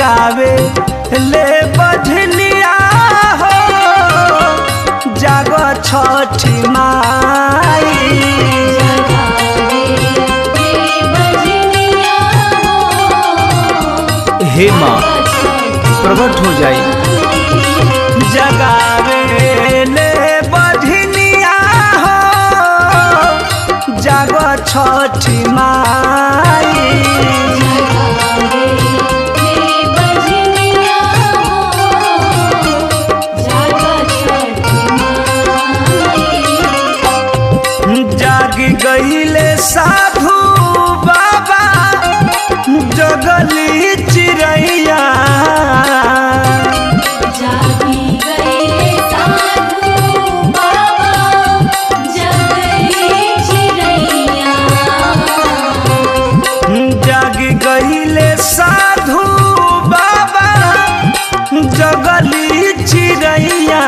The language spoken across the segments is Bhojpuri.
जगावे ले बधनिया हो जागो छठी माई हे माँ प्रकट हो जाई जगावे ले बधनिया हो जागो छठी माई जाग गईले साधु बाबा जगली चिड़ैया जाग गईले साधु बाबा जगली चिड़ैया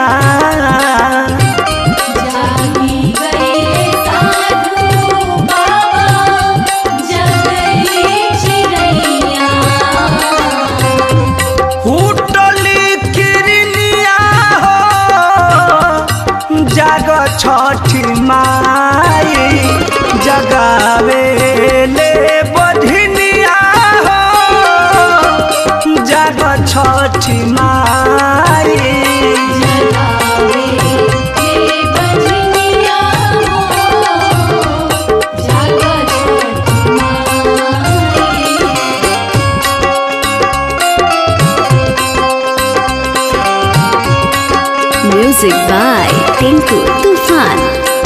हुटली किरनिया हो जाग छठी माई जगावे ले बधिनिया हो जाग छठी माई Music by Tinku Tufan.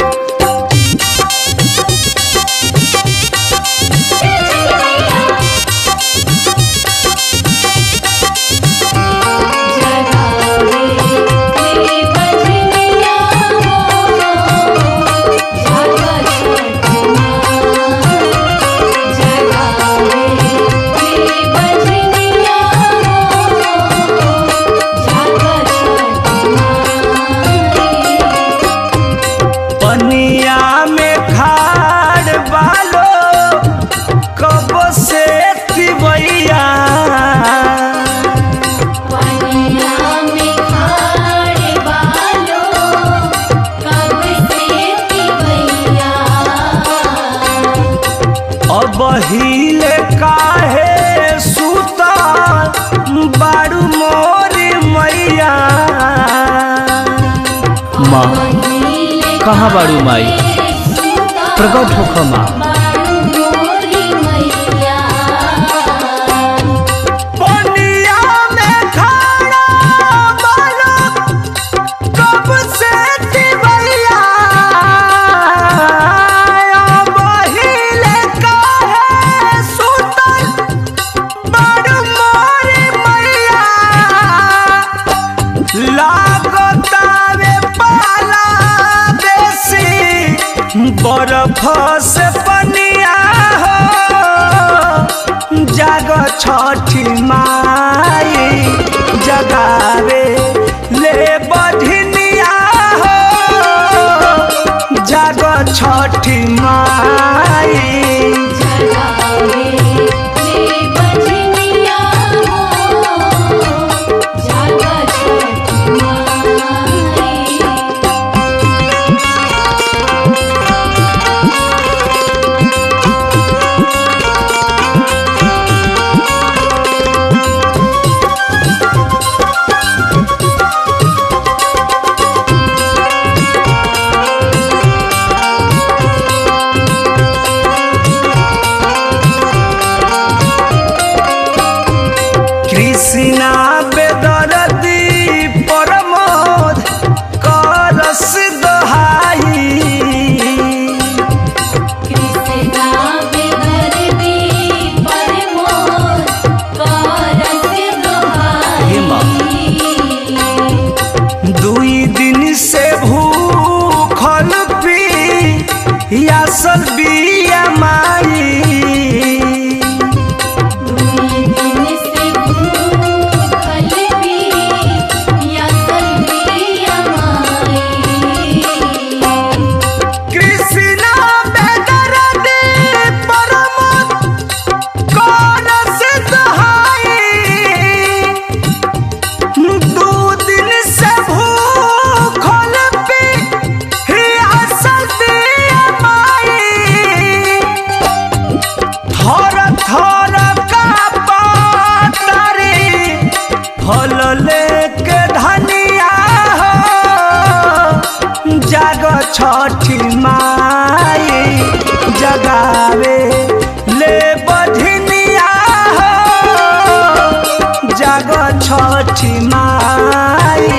पनिया में खाड़ बालो कब से तिवैया अब हिले काहे सुता बाड़ू मोरी मैया माँ कहाँ बाड़ू माई प्रकट होख माँ पनिया में खाड़ा बालो कब से तिवैया अब हिले काहे सुतल बाड़ू मोरी मैया लागतावे पाला बेसी बरफ से पनिया हो जाग छठी माई जगावे ले बधिनिया हो जाग छठी माई कृष्णा बेदरदी परमोद करस दहाई हे माँ दुई दिन से भूखल पी यासल बिया माई थर का पातारी फल लेके धनिया हो जाग छठी माई जगावे ले बधिनिया हो जाग छठी माई